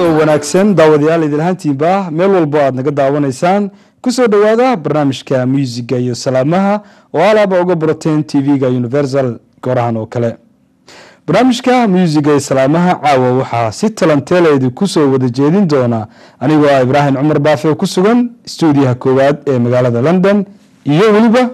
oo wanaagsan daawadayaal idilhaantiinba meel walbo aad naga daawanaysaan kusoo dhowaada barnaamijka muusiga iyo salaamaha oo alaaba uga barateen tv-ga universal goorahan oo kale barnaamijka muusiga iyo salaamaha caawa waxaa si talanteeleedi kusoo wada jeedin doona anigoo ah ibraahim cumar baafe oo ku sugan stuudiyaha koowaad ee magaalada london iyo weliba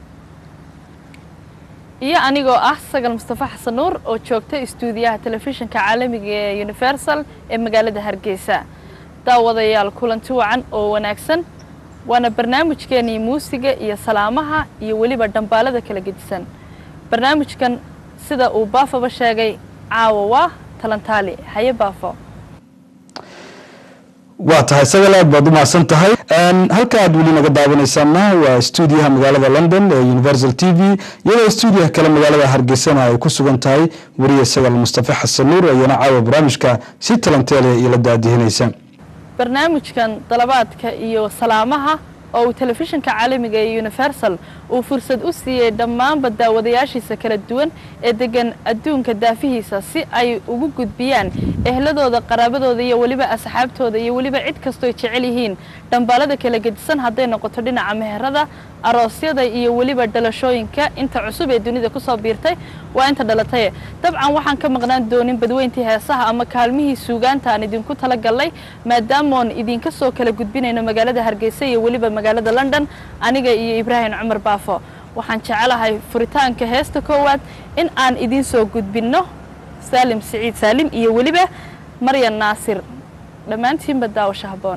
iyo anigoo ah sagal mustafa xasan nuur oo joogta istuudiyaha telefishinka caalamiga ee universal ee magaalada hargeysa daawadayaal kulanti wacan oo wanaagsan waana barnaamijkeenii muusiga iyo salaamaha iyo weliba dhambaalada kala gedisan barnaamijkan sida uu baafaba sheegay caawa waa talantaali haye baafo waa tahay sagal aad baad u mahadsan tahay halka aad weli naga daawanaysaana waa stuudiyaha magaalada london ee universal t v iyadoo stuudiyaha kale magaalada hargeysana ay ku sugan tahay wariye sagal mustafa xasan nuur ayana caawa barnaamijka si talanteele ila daadihinaysa barnaamijkan dalabaadka iyo salaamaha oo uu telefishinka caalamiga ee universal uu fursad u siiyey dhammaanba daawadayaashiisa kala duwan ee degan adduunka daafihiisa si ay ugu gudbiyaan ehladooda qaraabadooda iyo weliba asxaabtooda iyo weliba cid kastooy jecel yihiin dhambaalada kala gedisan hadday noqoto dhinaca meherada aroosyada iyo weliba dhalashooyinka inta cusub ee dunida kusoo biirtay waa inta dhalataye dabcan waxaan ka maqnaan doonin badweyntii heesaha ama kaalmihii suugaanta aan idinku tala gallay maadaamoon idinka soo kala gudbinayno magaalada hargeysa iyo weliba magaalada london aniga iyo ibraahim cumar baafo waxaan jecelahay furitaanka heesta koowaad in aan idiin soo gudbinno saalim siciid saalim iyo weliba maryan naasir dhammaantiinba daawasho haboon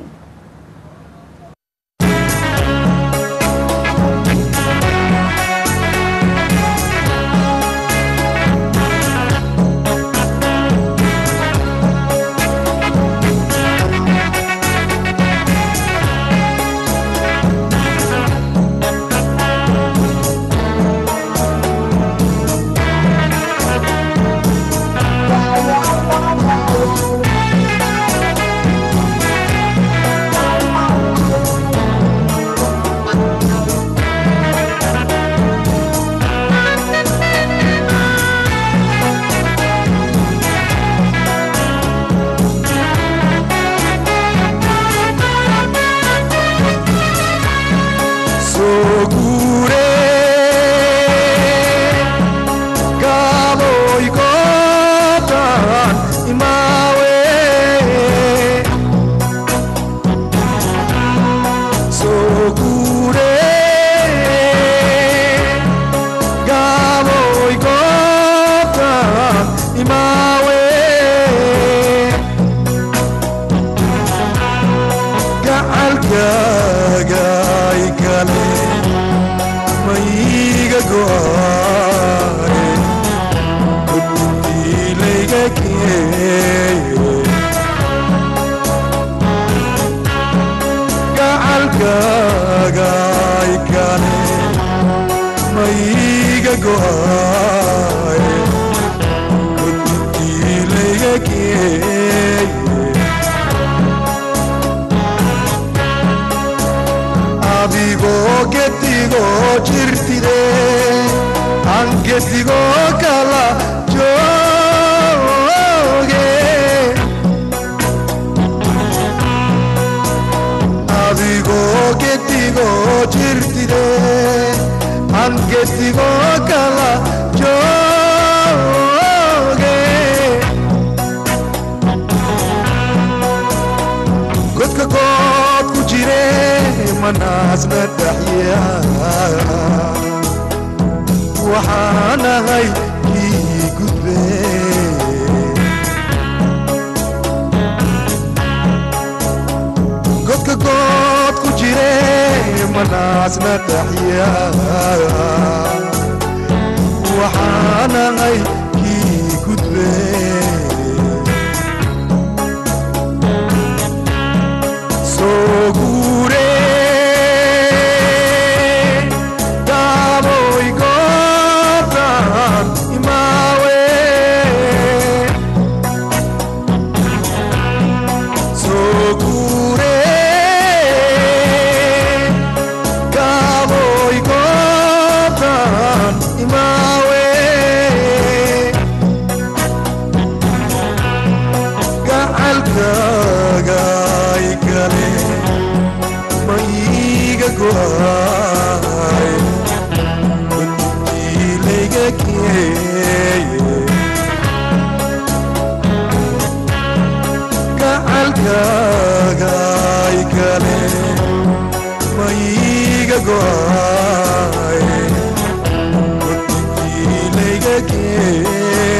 Cowboy, go down, my way. ma iiga go'ay guntii layga geeye gacalkaaga ay kale ma iiga go'ay guntii layga geeye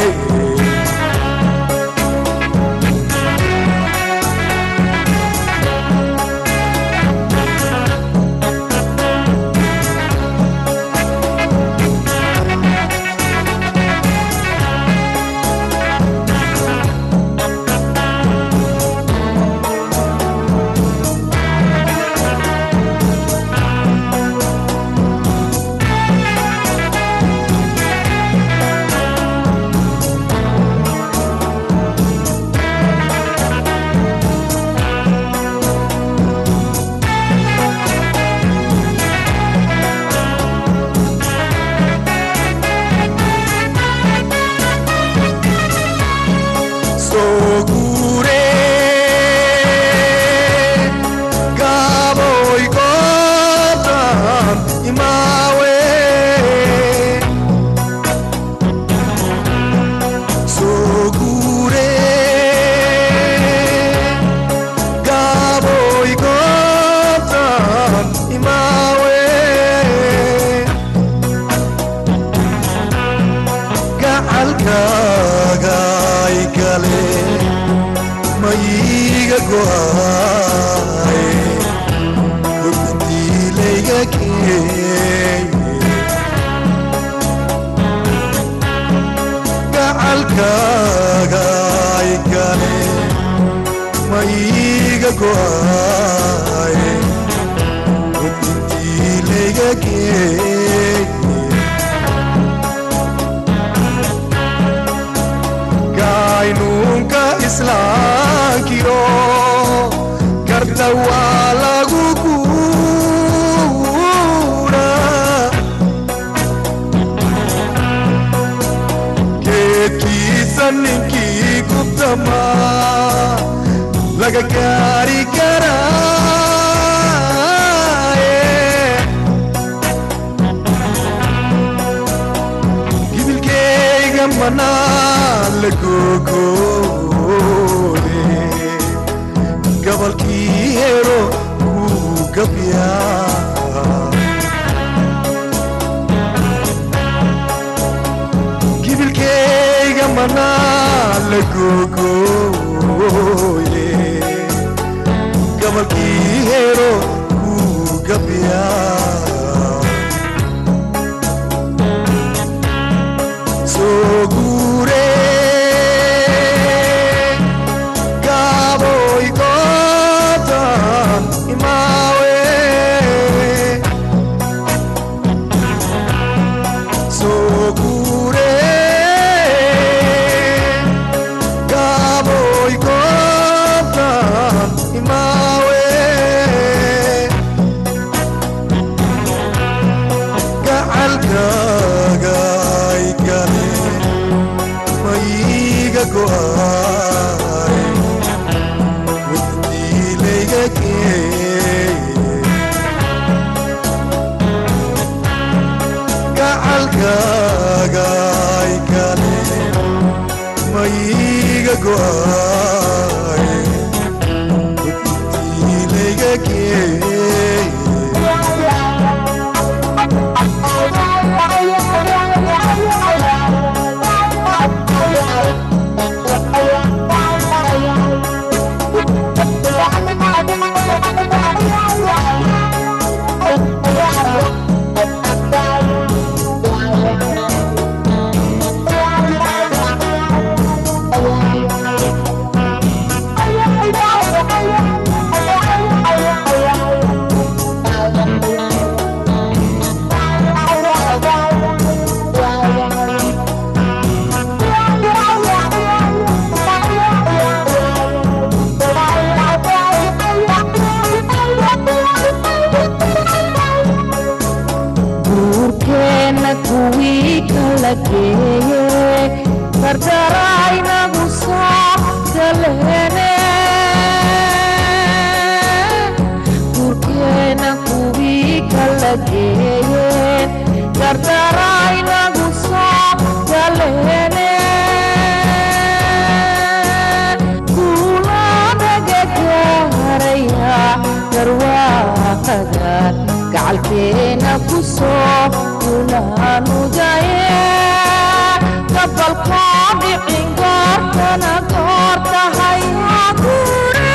soo guure gaaboy goodan imaawe soo guure gaaboy goodan imaawe gacalkaaga ay gale ma iiga go'ay guntii layga geeye gacalkaaga ay gale ma iiga go'ay guntii layga geeye gaynuunka islaankiyo garta waa lagu guura geedkiisa ninkii gubtama laga gaari karaaye gibilkeyga manaa la gogoode gabalkii hero wuu gabyaa gibilkeyga manaa la gogoode gabalkii hero wuu gabyaa soo guure gaaboy goodan imaawe soo guure gaaboy goodan imaawe gacalkaaga ay gale ma iiga go'ay guntii layga geeye gacalkaaga ay gale ma iiga go'ay guntii layga geeye guurkeenna kuwii kala geeye fardaraynagu soo galeene geeye gardaraynagu soo galeene kuulanaga gaaraya garwaaqadan gacalkeena ku soo kulaanudaye gabalkoo dhicin goortana goor tahay gure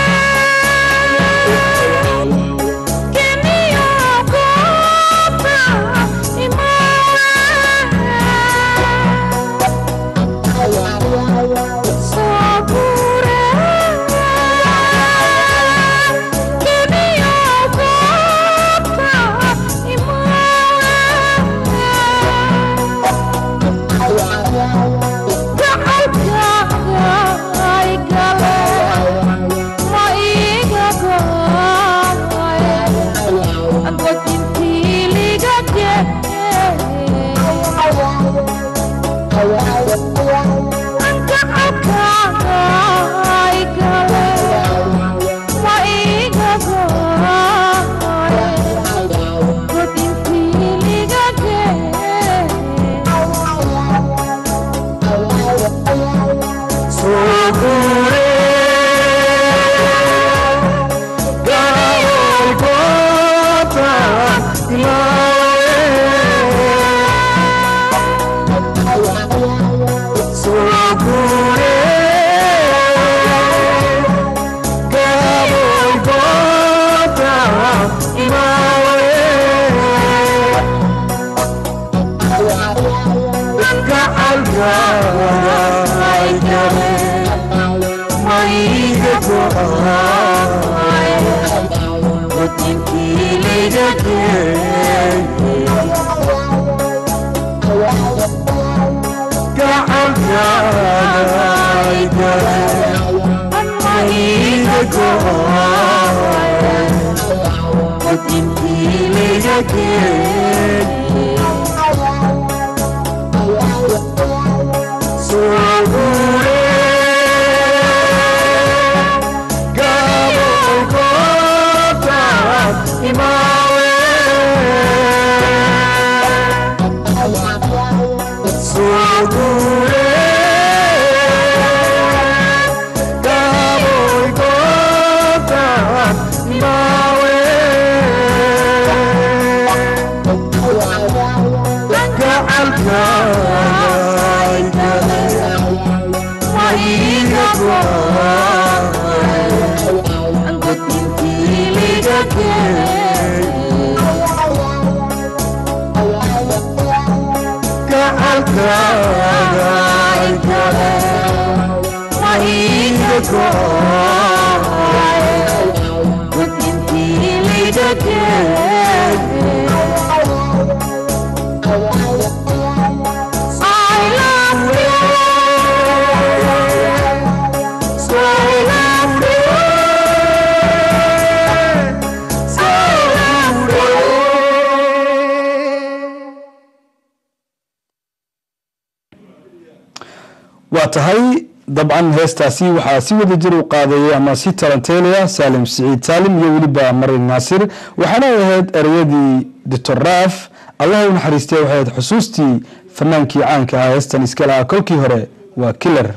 waa tahay dabcan heestaasi waxaa si wada jir u qaadayay ama si talanteelaya saalim siciid saalim iyo weliba marin naasir waxaana ay ahayd ereyadii doctor raaf allah u naxariistay waxay ahayd xusuustii fanaankii caanka ahaa heestan iska lahaa kolkii hore waa killer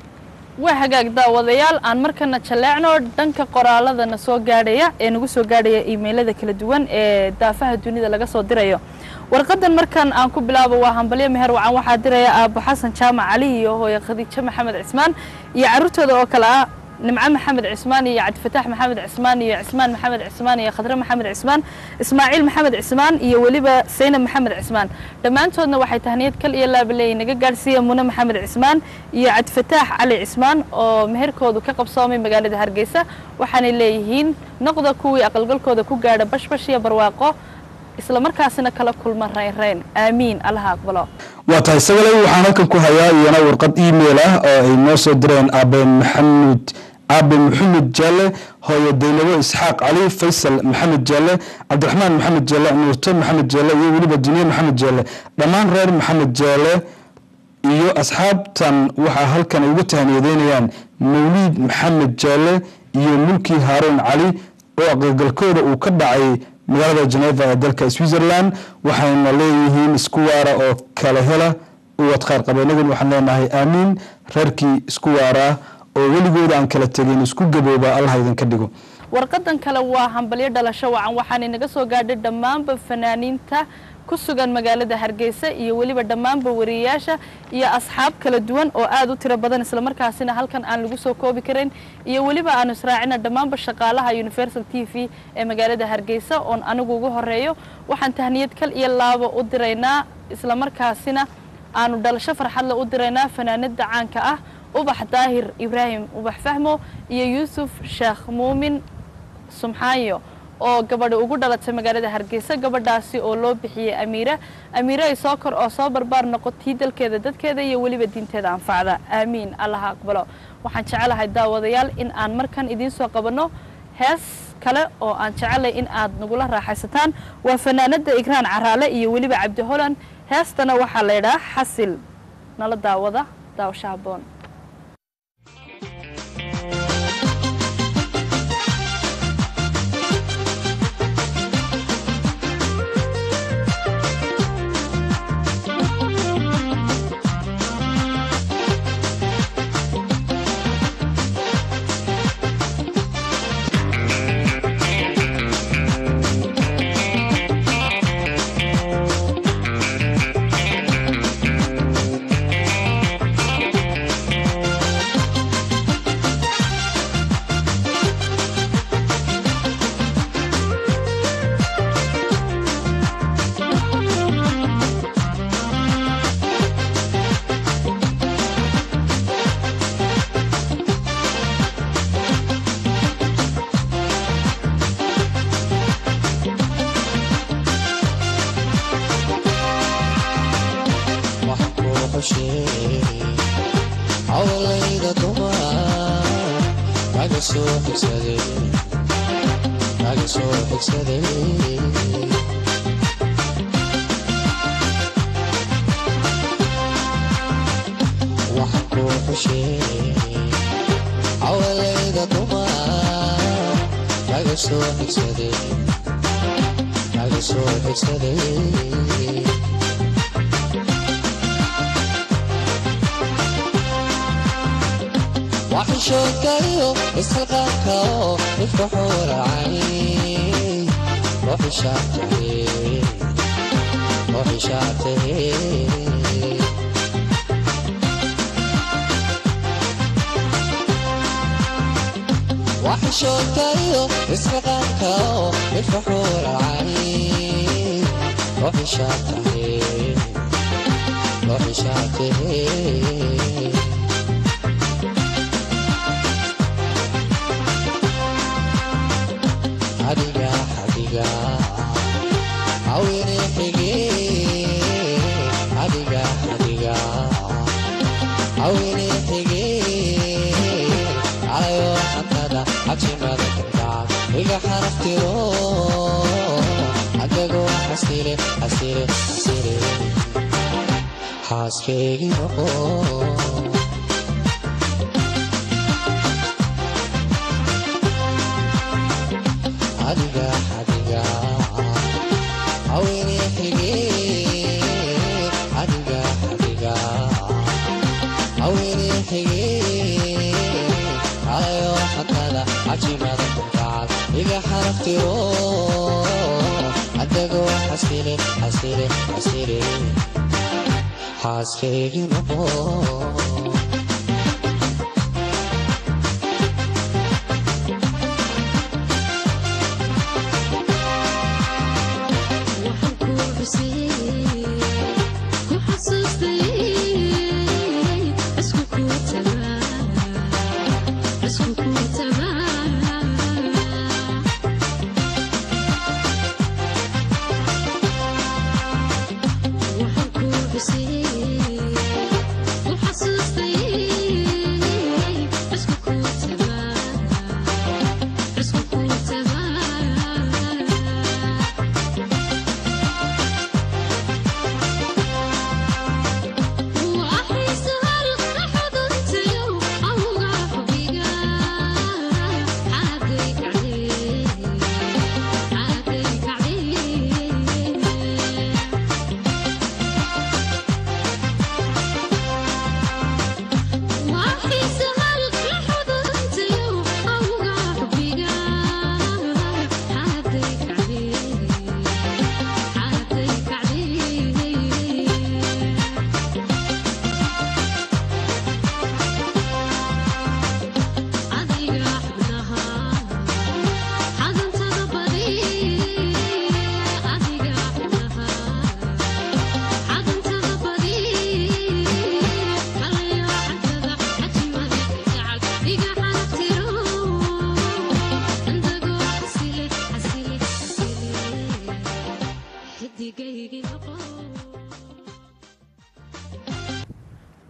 waa hagaag daawadayaal aan markana jaleecno dhanka qoraaladana soo gaadhaya ee nagu soo gaadhaya iimaylada kala duwan ee daafaha dunida laga soo dirayo warqadan markan aan ku bilaabo waa hambalyo meher wacan waxaa diraya aabo xasan jaamac cali iyo hooye khadiijo maxamed cismaan iyo carruurtooda oo kale ah nimco maxamed cismaan iyo cabdifataax maxamed cismaan iyo cismaan maxamed cismaan iyo khadre maxamed cismaan ismaaciil maxamed cismaan iyo weliba saynab maxamed cismaan dhammaantoodna waxay tahniyad kal iyo laabaleey naga gaadhsiiya mune maxamed cismaan iyo cabdifataax cali cismaan oo meherkoodu ka qabsoomay magaalada hargeysa waxaanay leeyihiin noqda kuwii aqalgalkooda ku gaadha bashbash iyo barwaaqo isla markaasina kala kulma raynrayn aamiin allaha aqbalo waa tahay sagale waxaan halkan ku hayaa iyana warqad email ah oo ay noo soo direen aabe maxamuud aabe maxamed jaale hooyo daynabo isxaaq cali faysal maxamed jaale cabdiraxmaan maxamed jaale nuurto maxamed jaale iyo weliba duniye maxamed jaale dhammaan reer maxamed jaale iyo asxaabtan waxaa halkan ay uga tahniyadeynayaan mawliid maxamed jaale iyo mulki haaruun cali oo aqalgalkooda uu ka dhacay magaalada geneva ee dalka switzerland waxayna leeyihiin isku waara oo kala hela uwad khayr qaba inaguna waxaan leenahay aamiin reerkii isku waara oo weligooda aan kala tegin isku gabooba allah idinka dhigo warqadan kale waa hambalyo dhalasho wacan waxaana inaga soo gaadhay dhammaanba fanaaniinta ku sugan magaalada hargeysa iyo weliba dhammaanba wariyeyaasha iyo asxaab kala duwan oo aad u tiro badan islamarkaasina halkan aan lagu soo koobi karin iyo weliba aanu israacina dhammaanba shaqaalaha universal t v ee magaalada hargeysa oon anigu ugu horeeyo waxaan tahniyad kal iyo laabo u diraynaa islamarkaasina aanu dhalasho farxadle u diraynaa fanaanada caanka ah ubax daahir ibraahim ubax fahmo iyo yuusuf sheekh muumin sumxaayo oo gabadha ugu dhalatay magaalada hargeysa gabadhaasi oo loo bixiyey amiira amiire ay soo kor oo soo barbaar noqotii dalkeeda dadkeeda iyo weliba diinteeda anfacda aamiin allaha aqbalo waxaan jecelahay daawadayaal in aan markan idiin soo qabanno hees kale oo aan jecelay in aad nagula raaxaysataan waa fanaanada igraan caraale iyo weliba cabdi holan heestana waxaa la ydhaha xasil nala daawada daawasho haboon hawlayda dumar kaga soo xigsaday kaga soo xigsaday waxaan kuu xushee hawlayda dumar kaga soo xigsaday kaga soo xigsaday waxishoodkayo isxilqaanka oo dhifka xuuracay ooxishaatahe waxishoodkayo isxilqaanka oo dhifka xuuracay ooxishaatahe ooxishaatahe adiga adiga awine xige adiga adiga awine xige alayo xantada cabsimada kardhac iga xaraftiro adago xasile xasile xasile xaaskeygi noqo adiga adiga awine xige adiga adiga awine xige alayo xatada cajimada kuntacal iga xaraftiro adago xasile xasile xasile xaaskeygi noqo Waxaan ku xusiyey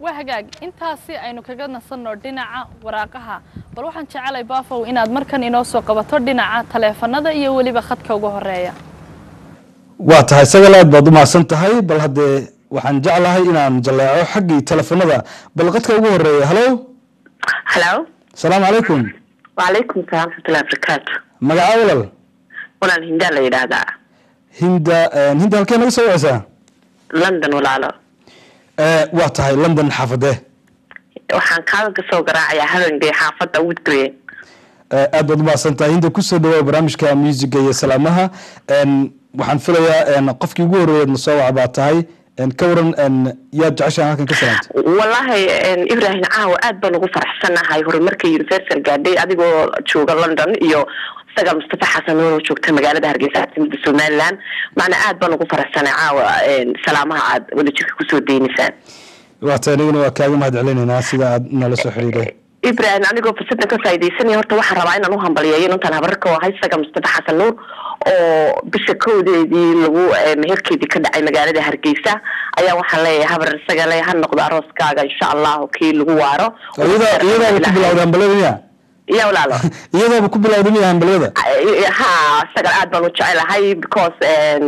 waa hagaag intaasi aynu kaga nasanno dhinaca waraaqaha bal waxaan jecelay baafow inaad markan inoo soo qabato dhinaca taleefanada iyo weliba khadka ugu horeeya waa tahay sagal aad baad u mahadsan tahay bal haddee waxaan jeclahay inaan jaleeco xaggii telefonada bal qadka ugu horeeya halo halo asalaamu calaykum wacalaykum salaam raxmatullahi barakaatu magaca walal walaal hindaa la yidhaahdaa hinda hinda halkee naga soo waceysaa london walaalo Eh, waa tahay london xaafadee waxaan kaaga soo garaacayaa habeenkay xaafadda woodgrey Eh, aad baad umahadsan tahay hinda kusoo dhawaa barnaamijka muusiga iyo salaamaha En, waxaan filayaa en, qofkii ugu horreeyeed na soo waca baa tahay En, ka waran en, yaad jeceshahay halkan ka salaamta wallaahi ibrahim caawa aad baan ugu faraxsanahay horumarka universal gaadhay adigoo jooga london iyo isaga mustafa xasan oo joogta magaalada hargeysa caasimada somaliland macna aad baan ugu faraxsanay caawa salaamaha aad wadajirka kusoo deynaysaan waa tahay aniguna waa kaaga mahad celinaynaa sida aad nala soo xiriiray ibrahim anigoo fursadan ka faaidaysanaya horta waxaan rabaa inaan uhambalyeeyo intaan habarka ahay isaga mustafa xasan nuur oo bisha kowdeedii lagu meherkeedii ka dhacay magaalada hargeysa ayaa waxaan leeyahay habar isaga le ha noqdo arooskaaga insha allahu kii lagu waaro iyada iyadaaba ku bilawday hambalyada miya ya walaalo iyadaaba ku bilawday miya hambalyada ha isaga aad baan u jecelahay because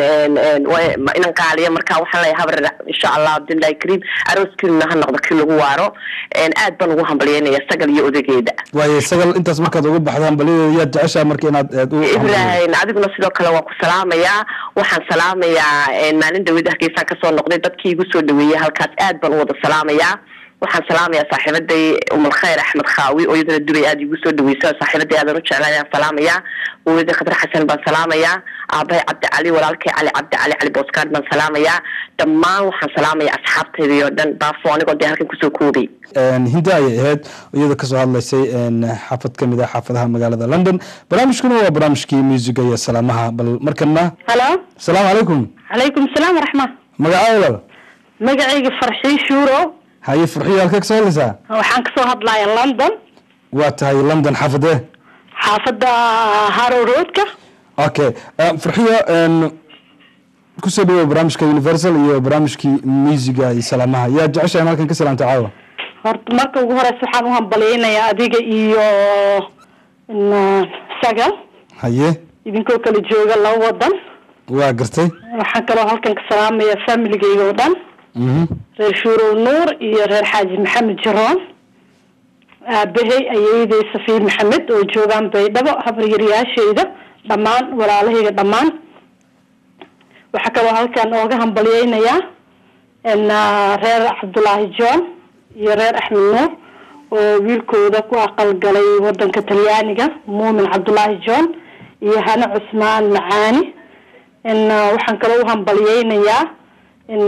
inan qaaliya marka waxaan leeyahay habar insha allah abdullahi kariim arooskiina ha noqdo kii lagu waaro aad baan ugu hambalyeynaya sagal iyo odageeda waaye sagal intaas markaad uga baxda hambalyadeeda yaad jeceshahay marka inaad aad u ibrahim adiguna sidoo kale waan ku salaamayaa waxaan salaamayaa maalin dhaweyda hargeysaan kasoo noqday dadkii igu soo dhaweeyey halkaas aad baan u wada salaamayaa waxaan salaamayaa saaxiibaday umalkhayr axmed khaawi oo iyadana dubay aada igu soo dhaweysa saaxiibaday aadan u jeclaan ayaan salaamayaa waweyda khadar xasan baan salaamayaa aabahay cabdi cali walaalkay cali cabdi cali cali booskaad baan salaamayaa dhammaan waxaan salaamayaa asxaabtaydii oo dhan baafo anigoo dee halkan kusoo koobay hinda ayay ahayd iyada kasoo hadlaysay xaafad ka mid ah xaafadaha magaalada london barnaamijkuna waa barnaamijkii muusiga iyo salaamaha bal markana halo asalaamu calaykum calaykum salaam waraxma magaca walal magacayga farxii shuuro haye furxiyo halkee kasoo hadlaysaa waxaan kasoo hadlaya london waa tahay london xaafadee xaafadda harrow roadka okay furxiyo kusoo dhawow barnaamijka universal iyo barnaamijkii muusiga iyo salaamaha yaa jeceshahay in halkan ka salaamta caawa horta marka ugu horeysa waxaan u hambalyeynayaa adiga iyo n- sagal haye idinkoo kala jooga laba wadan waa gartay waxaan kaloo halkan ka salaamayaa familigeyga oo dhan mhm reer shuurow nuur iyo reer xaaji maxamed jaroon aabahay ayeeday safiir maxamed oo joogaan baydhabo habaryaryaashayda dhammaan walaalahayga dhammaan waxaa kaloo halkan ooga hambalyeynayaa n reer cabdulaahi john iyo reer axmed nuur oo wiilkooda ku aqalgalay wadanka talyaaniga muumin cabdulaahi john iyo hane cusmaan macaani n waxaan kaloo u hambalyeynayaa n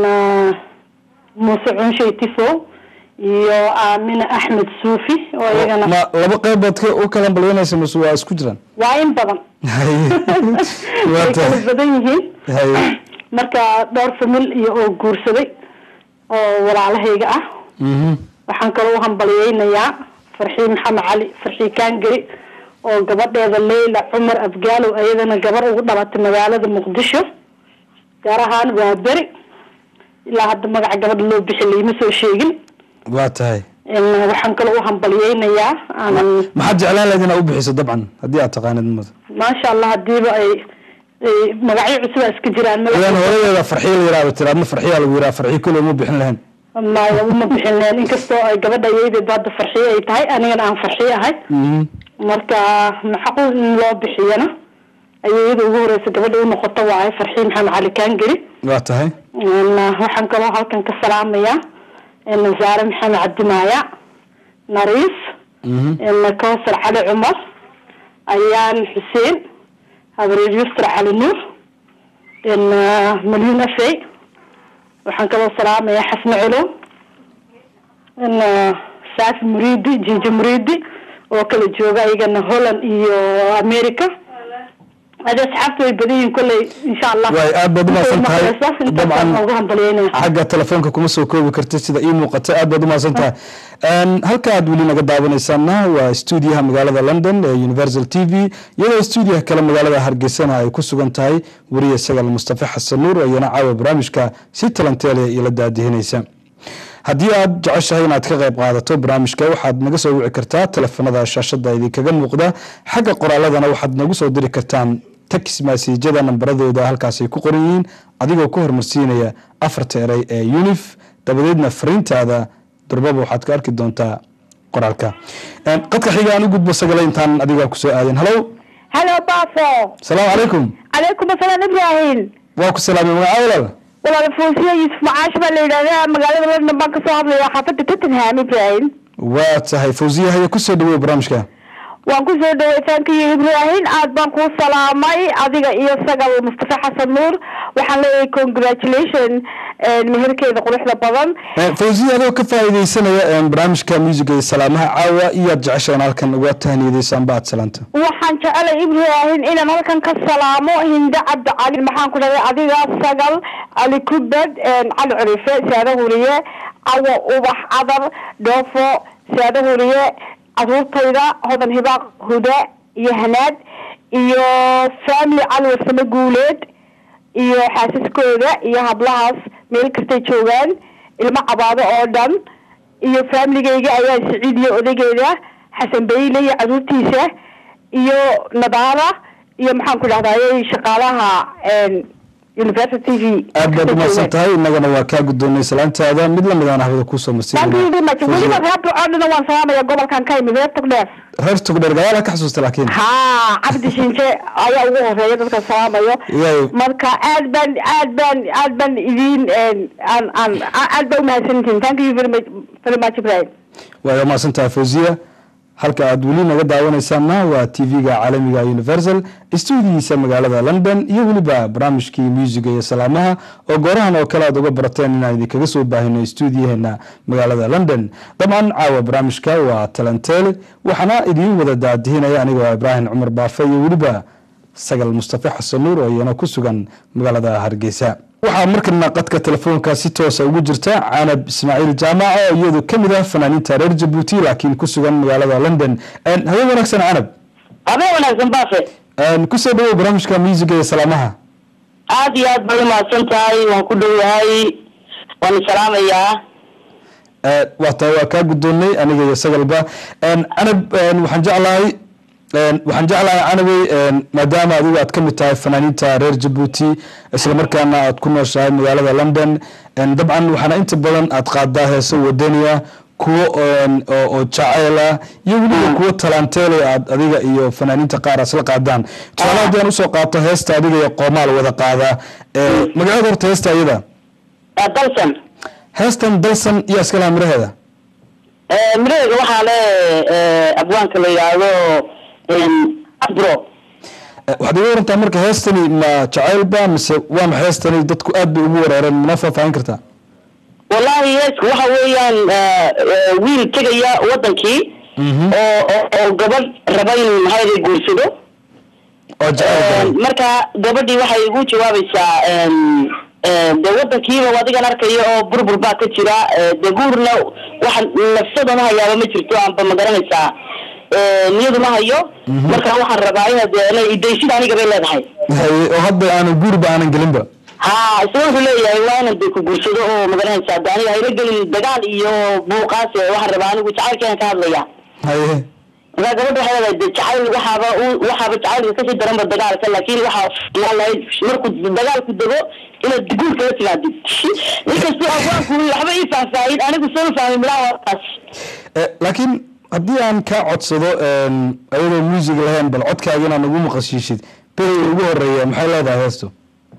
muuse cunshay tifo iyo aamina axmed suufi oo iyagana ma laba qeybood ka u kala hambalyeynaysa mase waa isku jiraan waa in badan haye waa way kala tahay badan yihiin haye marka dhowr famil iyo oo guursaday oo walaalahayga ah mhm waxaan kaloo u hambalyeynayaa farxii maxamed cali farxii kaangeri oo gabadheeda leyla cumar abgaalow ayadana gabar ugu dhalatay magaalada muqdisho gaar ahaan waa beri ilaa hadda magaca gabadha loo bixi laima soo sheegin waa tahay n waxaan kaloo u hambalyeynayaa aanan maxaad jeclaan lahayd inaad u bixiso dabcan haddii aad taqaanid mud maasha allah hadiiba ay ay magacyo cusub iska jiraan adaan horadeeda farxiyo la yiraahdo tiri adna farxiyaa lagu yiraha farxiyo kule uma bixin lahayn maya uma bixin lahayn inkastoo ay gabadha ayadeedba hadda farxiyo ay tahay anigana aan farxiyo ahay mhm marka maxaqul in loo bixiyana ayay iyada ugu horeysa gabadha u noqoto waaye farxii maxamed cali kaangeli waa tahay n waxaan kaloo halkan ka salaamayaa n zaare maxamed cabdimaaya nariis mhm n kawsar cali cumar ayaan xuseen habareer yusra cali nuur n malyun afey waxaan kaloo salaamayaa xasne culow n saafi muriidi jijo muriidi oo kala jooga iyagana holland iyo america adi asxaabta way badan yihiin kolley insha allah Waay, aad baad u mahadsan tahay. intaasaan Dabcan- ugu hambalyeynaya xagga telefoonka kuma soo koobi kartid sida ii muuqata aad baad umahadsan tahay Een, halka aad weli naga daawanaysaana waa stuudiyaha magaalada london ee universal t v iyadoo stuudiyaha kale magaalada hargeysana ay ku sugan tahay weriye sagal mustafa xasan nuur ayana caawa barnaamijka si talanteele ila daadihinaysa haddii aad jeceshahay inaad ka qayb qaadato barnaamijka waxaad naga soo wici kartaa teleefanada shaashada idinkaga muuqda xagga qoraaladana waxaad nagu soo diri kartaan tex maasiijada nambaradooda halkaasay ku qoran yihiin adigoo ku hormarsiinaya afarta erey ee unif dabadeedna fariintaada durbaba waxaad ka arki doontaa qoraalka qadka xiga aan u gudbo sagale intaan adiga kusoo aadin halow halo baafo asalaamu calaykum calaykum asalaam ibrahim waa ku salaamay magaca walaal walaal foosiya yuusuf macaash baa la yidhahdaa magaalada london baan kasoo hadlaya xaafadda tottenham ibrahim waa tahay fawsiya haya kusoo dhawow barnaamijka waan kusoo dhaway thankiyo ibrahim aad baan kuu salaamay adiga iyo sagal mustafa xasan nuur waxaan leeyahay congratulation meherkeeda quruxda badan fawsiya adoo ka faa'iidaysanaya barnaamijka muusiga iyo salaamaha caawa iyaad jecesha in halkan uga tahniyadaysaanba aad salaanta waxaan jecelay ibrahim inaan halkan ka salaamo hinde cabdi cali maxaan ku dhahday adiga sagal cali kubad cali curife saada huriye cawo ubax cadar dhoofo saada huriye caruurtayda hodan hibaaq hude iyo hanaad iyo family cali warsamo guuleed iyo xaasaskooda iyo hablahaas meel kastay joogaan ilmo cabaado oo dhan iyo familigeyga ayaa siciidiya odageeda xasan bayle iyo caruurtiisa iyo nadaara iyo maxaan ku dhahday shaqaalaha university v aad baad umahadsan tahay innagana waa kaa guddoonay salaantaada mid lamid aan hawada kuusoo thank you very much weliba reer burcodhana waan salaamaya gobolkan ka imid reer togdheer reer togdheer gadaala ka xasuusta laakiin ha cabdi shinje ayaa ugu horeeya dadka salaamayo Yaay. marka aad baan aad baan aad baan idin aan aan aad baa umahadsantihin thank you very much very much ibrahim waa mahadsan tahay fawsiya halka aad weli naga daawanaysaanna waa tv-ga caalamiga universal stuudiyiisa magaalada london iyo weliba barnaamijkii muusiga iyo salaamaha oo goorahan oo kale aad uga barateen inaan idinkaga soo baahino stuudiyaheena magaalada london dabcan caawa barnaamijka waa talanteele waxaana idiin wada daadihinaya anigoo ibraahim cumar baafe iyo weliba sagal mustafa xasan nuur oo iyana ku sugan magaalada hargeysa waxaa markana qadka telefoonka si toosa ugu jirta canab ismaaciil jaamac oo iyadu ka mid ah fanaaniinta reer jabuuti laakiin ku sugan magaalada london habeen wanaagsan canab habeen wanaagsan baafe kusoo dhawow barnaamijka muusiga iyo salaamaha aad iyo aad baad umahadsan tahay waan ku dhowahay waan salaamayaa waa tahay waa kaa guddoonnay aniga iyo sagalba canab waxaan jeclahay waxaan jeclahay canabey maadaama adigu aad ka mid tahay fanaaniinta reer jabuuti islamarkaana aad ku nooshahay magaalada london dabcan waxaana inta badan aad qaadaa heeso wadaniya kuwo oo jaceyla iyo weliba kuwo talanteele aad adiga iyo fanaaniinta qaar aad isla qaadaan tusaale haddii aan usoo qaato heesta adiga iyo qoomaal wada qaadaa magaceeda horta heesta iyada dalsan heestan dalsan iyo iska laha miraheeda miraheeda waxaa le abwaanka la yidhaahdo abro waxaad iga warantaa marka heestani ma jacaylba mise waa ma heestani dadku aad bay ugu wareereen mana faahfaahin kartaa wallahi heesku waxa weeyaan wiil tegaya wadankii oo oo gabadh raba inuu maxaa guursado oo jacayl marka gabadhii waxay ugu jawaabaysaa de wadankiiba adigan arkaya oo burbur baa ka jira de guurna waxa nafsada ma hayaaba ma jirto aanba ma garanaysaa niyadu ma hayo marka waxaan rabaa inaad inay idayshida aniga bay leedahay haye oo hadda aanan guurba aanan gelinba ha isna wuxuu leeyahay waa inan de ku guursado oo magaranaysaa de aniga hayla gelin dagaal iyo buuqaas waxaan rabaa anigu jacaylkeena ka hadlaya haye markaa gabadha waxay leedahay de jacayl waxaaba waxaaba jacaylka kasii daranba dagaalka laakiin waxaa filaan lahayd markuu dagaalku dego inaad guurka la timaadid inkastoo abwaanku waxba ii faahfaahin anigu soo fahmay midhaha warkaas laakiin haddii aan kaa codsado ayadoo muusig lahayn bal codkaaga inaad nagu maqashiishid beriga ugu horeeya maxay leedahay heestu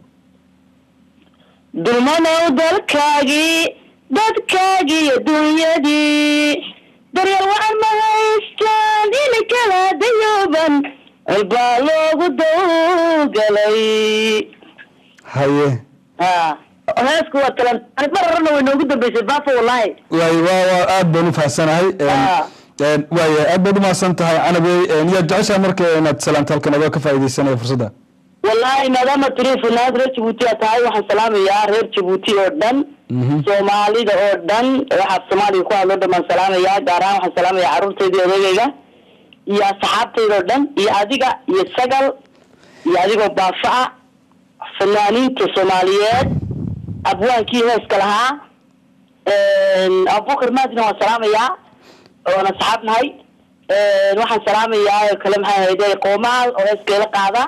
dulmanow dalkaagii dadkaagii adduunyadii daryeel wacan ma haystaan ina kala dayooban walbaa loogu dawgalay haye ha heesku waa talan mar horena way noogu dambeysay baafo wallahi waay waa waa aad baan u fahamsanahay waaya aad baad umahadsan tahay canabey yaad jeceshaha marka inaad salaanta halkan adoo ka faa'iidaysanaya fursadda wallahi maadaama tiri funaanad reer jabuuti aa tahay waxaan salaamayaa reer jabuuti oo dhan soomaalida oo dhan waxaa soomaaliga ku hadloo dhan baan salaamayaa gaar ahaan waxaan salaamayaa carruurtayda odagayga iyo asxaabtayda oo dhan iyo adiga iyo sagal iyo adigoo baafa fanaaniinta soomaaliyeed abwaankii heeska lahaa abubakar maadina waan salaamayaa oona saxaab nahay waxaan salaamayaa oo kale maxay ahayde qoomaal oo heeskeela qaada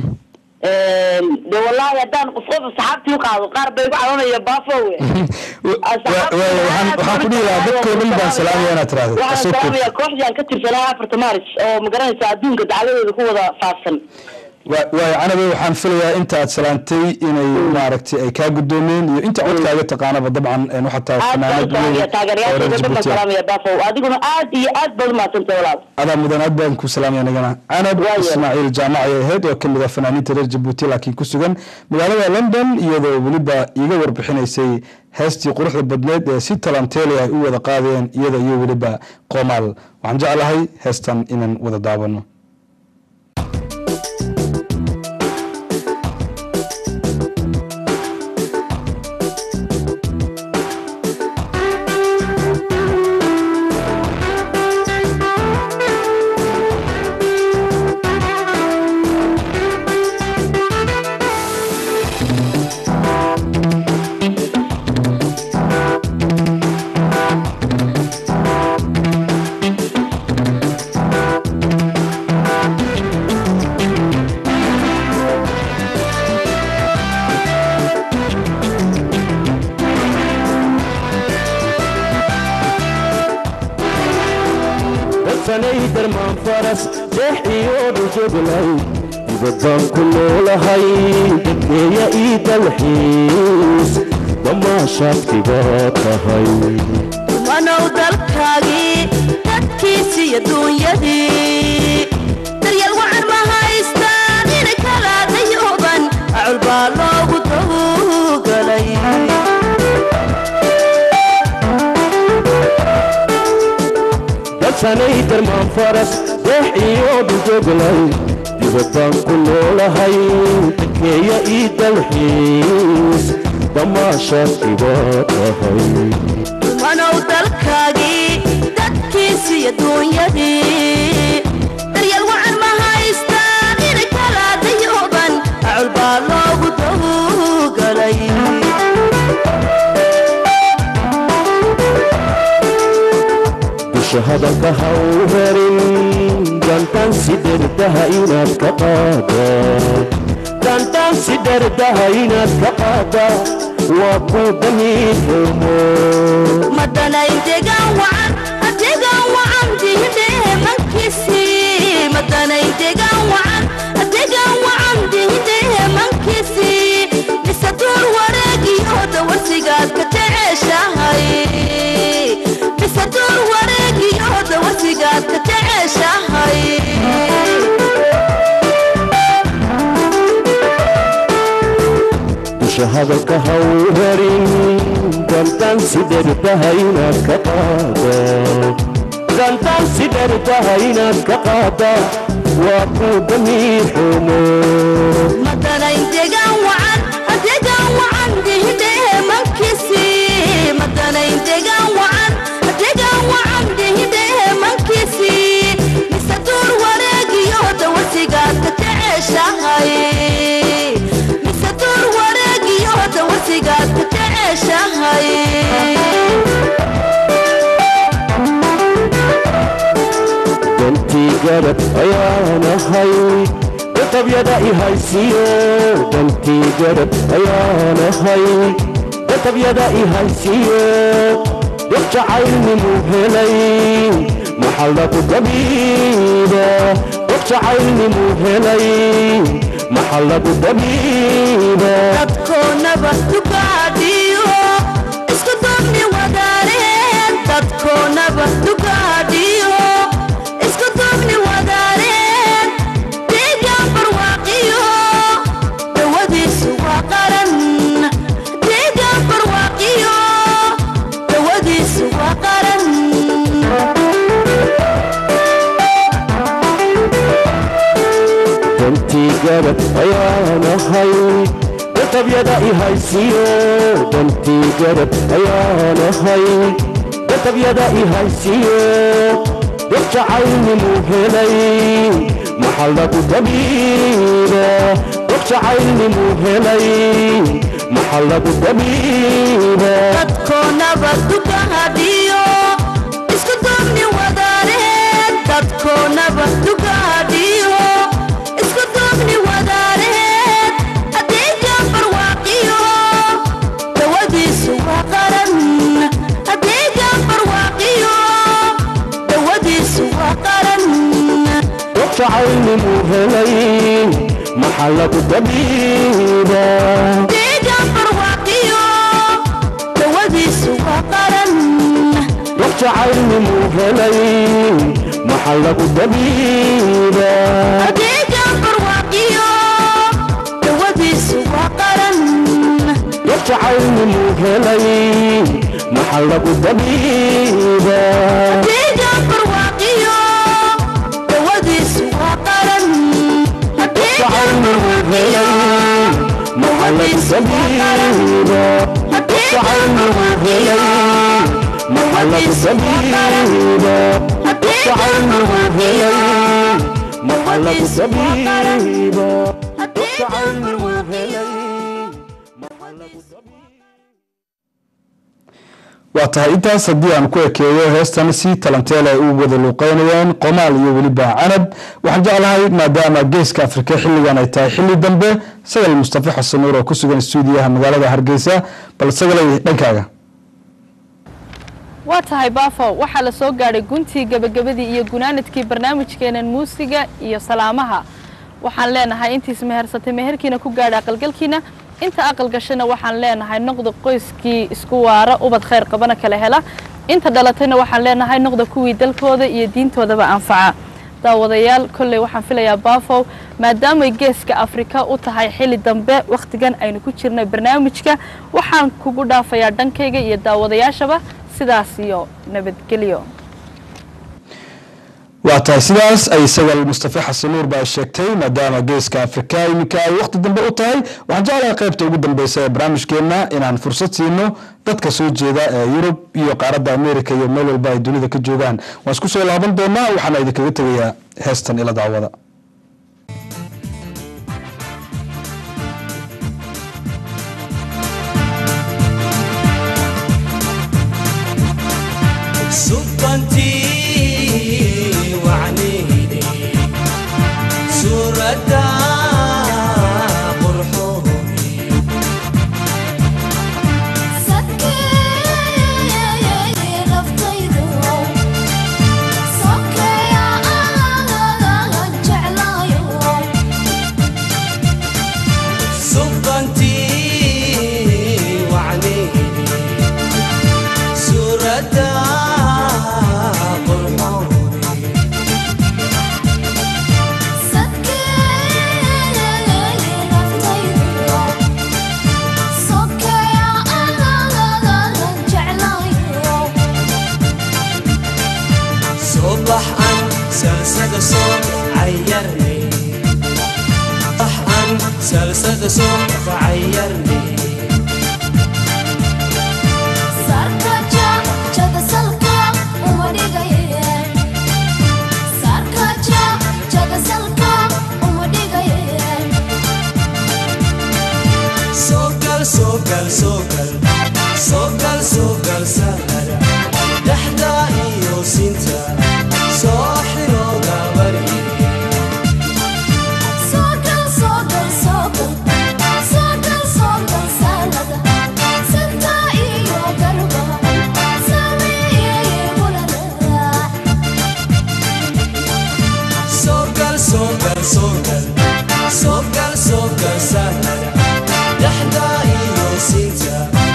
de wallahi haddaan qof qof saxaabtii u qaado qaar bay igu cabanaya baafowe waxaan ku dhihi lahaa dadkoo dhan baan salaamaya inaad tiraahdo waxaan Asoo koob. salaamayaa kooxdii aan ka tirsanaa afarta maaris oo magaranaysa adduunka dacaladeeda ku wada faafsan Wa- waayo canabe waxaan filayaa inta aad salaantay inay maaragtay ay kaa guddoomeen iyo inta codkaaga taqaanaba dabcan een waxaa tahay aad baan fanaanad weyn salaamaya oo taageerayaashayda reer dhan baan Djibouti ah. salaamaya baafow adiguna aad iyo aad baad umahadsantay walaal adaa mudan aad baan ku salaamaya nagana canab Waayo. ismaaciil jaamac ay ahayd oo kamid ah fanaaniinta reer jabuuti laakiin ku sugan magaalada london iyadoo weliba iiga warbixinaysay heestii quruxda badneed ee si talanteeli ay u wada qaadeen iyada iyo weliba qoomaal waxaan jeclahay heestan inaan wada daawano dadsanay darmaan faras jeex iyo dhujoglay dibaddaan ku noolahay dadkeeya ii dalxiis damaashaadkibaa tahay manow dalkaagii dadkiisiiyo duunyadii daryeel wacan ma haystaan inay kala dayooban acul baa loogu dawgalay dadsanay darmaan faras jeex iyo dhujoglay dibaddaan ku noolahay dadkeeya ii dalxiis damaashaadkibaa tahay manow dalkaagii dadkiisiiyo duunyadii daryeel wacan ma haystaan inay kala dayooban acul baa loogu dawgalay dusha hadalka ha u herin dantaan si dherdaha inaad ka qaada dantaan si dherdaha inaad ka qaada waa ku damiirhumo madanay degaan wacan adegaan wacan dihindhehe mankiisii madanay degaan wacan adegaan wacan dihindhehe mankiisii mise duur wareegii oo dawarsigaad ka jeceshahay mise duur wareegii oo dawarsigaad ka jeceshahay dusha hadalka ha u herin dantaan si dherdaha inaad ka qaada dantaan si dherdaha inaad ka qaada waa ku damiirhumo madanay degaan wacan adegaan wacan dihindhehe mankiisii madanay degaan wacan adegaan wacan dihindhehe mankiisii mise duur wareegii oo dawarsigaad ka jeceshahay mise duur wareegii oo dawarsigaad ka jeceshahay dantii garab ayaan ahay databyada i haysiyo dantii garab ayaan ahay databyada i haysiyo dad jacaylnimu helay maxal lagu dabiida dad jacaylnimu helay maxal lagu dabiida dadkoonaba dugaadhiyo isku duubni wadaareen dadkoonaba dugaadhiyo isku duubni wadaareen deegaan barwaaqiyo dawadiisu waa qaran deegaan barwaaqiyo dawadiisu waa qaran dantii garab ayaan ahay databyada i haysiyo dantii garab ayaan ahay databyada i haysiyo dad jacaylnimu helay maxal lagu dabiida dad jacaylnimu helay maxaa lagu dabiiba dadkoonaba dugaadhiyo isku duubni wadaareen dadkoonaba dugaadhiyo isku duubni wadaareen adeega barwaaqiyo dawadiisu waa qaran adeega barwaaqiyo dawadiisu waa qaran wajacaynimu helay maxaa lagu dabiiba adeega barwaaqiyo dawadiisu waa qaran wajacaynimu helay maxaa lagu dabiiba adeega barwaaqiyo dawadiisu waa qaran wajacaynimu helay maxaa lagu dabiiba adeega barwaaqiyo dawadiisu waa qaran adeega wajacaynimu helay maxaa lagu dabiiba wajacaynimu helay maxaa lagu dabiiba wajacaynimu helay maxaa lagu dabiiba wajacaynimu helay maxaa lagu dabiiba waa tahay intaas haddii aan ku ekeeyo heestan si talanteele ay u wada luuqeynayeen qomaal iyo weliba canab waxaan jeclahay maadaama geeska afrika xilligan ay tahay xilli dambe sagal mustafa xasan nuur oo ku sugan stuudiyaha magaalada hargeysa bal sagalay dhankaaga waa tahay baafo waxaa la soo gaadhay guntii gebagabadii iyo gunaanadkii barnaamijkeenan muusiga iyo salaamaha waxaan leenahay intiis mehersatay meherkiina ku gaadha aqalgalkiina inta aqal gashana waxaan leenahay noqda qoyskii isku waara ubad khayr qabana kala hela inta dhalatayna waxaan leenahay noqda kuwii dalkooda iyo diintoodaba anfaca daawadayaal kolley waxaan filayaa baafow maadaamay geeska afrika u tahay xilli dambe wakhtigan aynu ku jirnay barnaamijka waxaan kugu dhaafayaa dhankayga iyo daawadayaashaba sidaas iyo nabadgelyo waa tahay sidaas ay sagal mustafa xasan nuur baa sheegtay maadaama geeska afrika iminka ay waqti dambe u tahay waxaan jeclahay qaybta ugu dambeysa ee barnaamijkeenna inaan fursad siino dadka soo jeeda ee yurub iyo qaaradda america iyo meel walba ay dunida ka joogaan waan isku soo laaban doonaa waxaana idinkaga tegayaa heestan ila daawada سبحانتي وعنيدي سورة قرحوني سبحانتي وعنيدي سورة قرحوني صبح أن سلسلة صوت عيرني صبح أن سلسلة صوت عيرني سوكل سوكل سوكل سوكل سوكل سهل دحدا إيو سنتا ساحر وقابري سوكل سوكل سوكل سوكل سوكل سهل دحدا إيو سنتا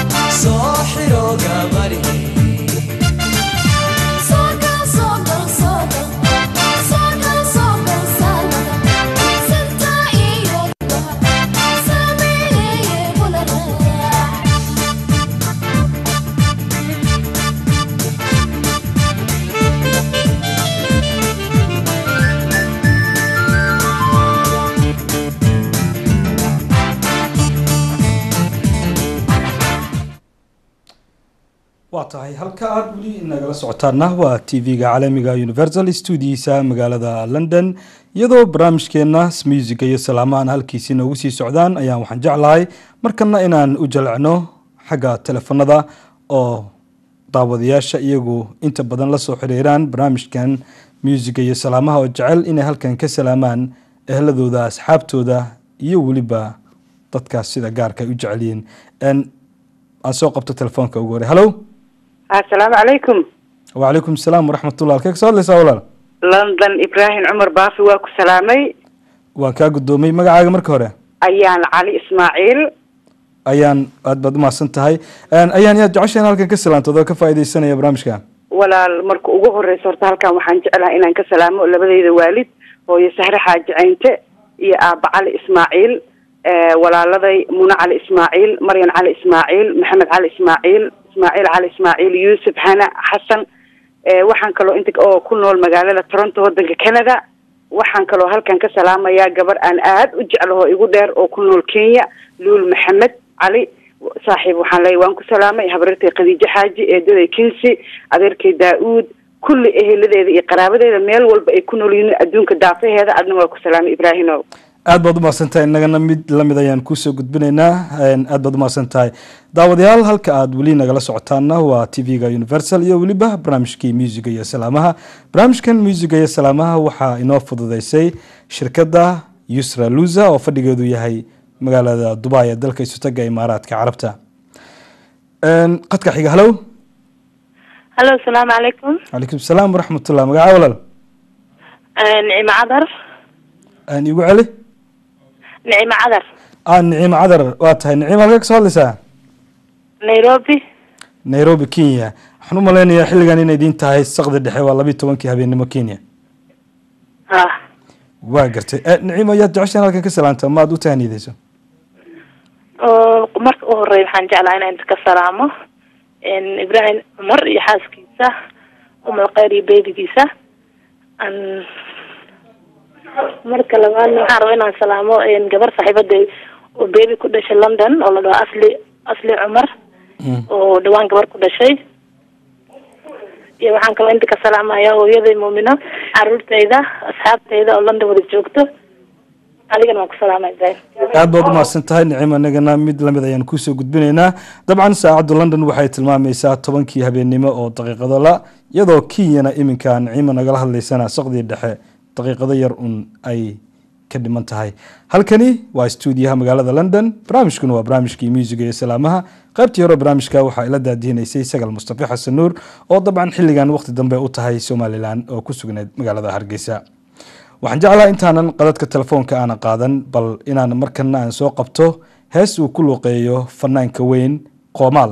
waa tahay halka aada weli nagala socotaana waa t v-ga caalamiga universal stuudiyiisa magaalada london iyadoo barnaamijkeena musiga iyo salaamahan halkiisi noogu sii socdaan ayaan waxaan jeclahay markana inaan u jalcno xagga telefonada oo daawadayaasha iyagu inta badan lasoo xiriiraan barnaamijkan musiga iyo salaamaha oo jecel inay halkan ka salaamaan ehladooda asxaabtooda iyo weliba dadkaas sida gaarka ay u jecelyihiin aan soo qabto telefoonka ugu hore hallo asalaamu calaykum wacalaykum asalaam waraxmatullah halkee kasoo hadlaysaa walaal london ibraahim cumar baafi waa ku salaamay waan kaa guddoomay magacaaga marka hore ayaan cali ismaaciil ayaan aad baad umahadsan tahay ayaan yaad jecesha in halkan ka salaantooda ka faaideysanaya barnaamijka walaal marka ugu horeysa horta halkan waxaan jeclahay inaan ka salaamo labadeyda waalid hooyo sahre xaaji caynte iyo aaba cali ismaaciil walaaladay mune cali ismaaciil maryan cali ismaaciil maxamed cali ismaaciil ismaaciil cali ismaaciil yuusuf hana xasan waxaan kaloo inta oo ku nool magaalada toronto wadanka canada waxaan kaloo halkan ka salaamayaa gabar aan aad u jeclaho igu dheer oo ku nool kenya luul maxamed cali saaxiib waxaan leeyahy waan ku salaamay habarirtay khadiijo xaaji eedaday kinsi adeerkay daa-uud kulli eheladeeda iyo qaraabadeeda meel walba ay ku nool yihiin adduunka daafaheeda adna waa ku salaamay ibraahimow aad baad umahadsan tahay innagana mid lamid ayaan kusoo gudbinaynaa aad baad umahadsan tahay daawadayaal halka aada weli nagala socotaana waa t v-ga universal iyo weliba barnaamijkii muusiga iyo salaamaha barnaamijkan muusiga iyo salaamaha waxaa inoo fududeysay shirkadda yusra luza oo fadhigeedu yahay magaalada dubai ee dalka isutaga imaaraadka carabta qadka xiga hallow hallo asalaamu calaykum calaykum salaam waraxmatullah magaca walaal nicimo cadar igu celi nicimo cadar ah nicimo cadar waa tahay nicimo halkee kasoo hadlaysaa nairobi nairobi kenya waxaan u malaynayaa xilligan inay idiin tahay saqdi dhexe waa labiyi tobankii habeennimo kenya ha waa gartay nicimo yaad jeceshaan halkan ka salaanta ma aad u tahaniyadeyso oo marka u horey waxaan jeclaa inaan ka salaamo ibraahim cumar iyo xaaskiisa umal kheyr iyo beebigiisa an marka labaadna waxaan rabaa inaan salaamo gabar saaxiibaday oo beebi ku dhashay london oo la dhaho asli asli cumar oo dhawaan gabar ku dhashay iyo waxaan kaloo inta ka salaamaya hooyaday muumino caruurtayda asxaabtayda oo london wada joogto adigana waan ku salaamay ibrahim aad baad umahadsan tahay nicimo inagana mid lamid ayaan kusoo gudbinaynaa dabcan saacaddu london waxay tilmaamaysaa tobankii habeennimo oo daqiiqado la iyadoo kenyana iminka nicimo nagala hadlaysana saqdii dhexe daqiiqado yar un ay ka dhiman tahay halkani waa stuudiyaha magaalada london barnaamijkuna waa barnaamijkii muusiga iyo salaamaha qaybtii hore barnaamijka waxaa ila daadihinaysay sagal mustafi xasan nuur oo dabcan xilligan waqti dambe u tahay somalilan oo ku sugnayd magaalada hargeysa waxaan jeclaha intaanan qadadka telefoonka aana qaadan bal inaan markana aan soo qabto hees uu ku luuqeeyo fanaanka weyn qoomaal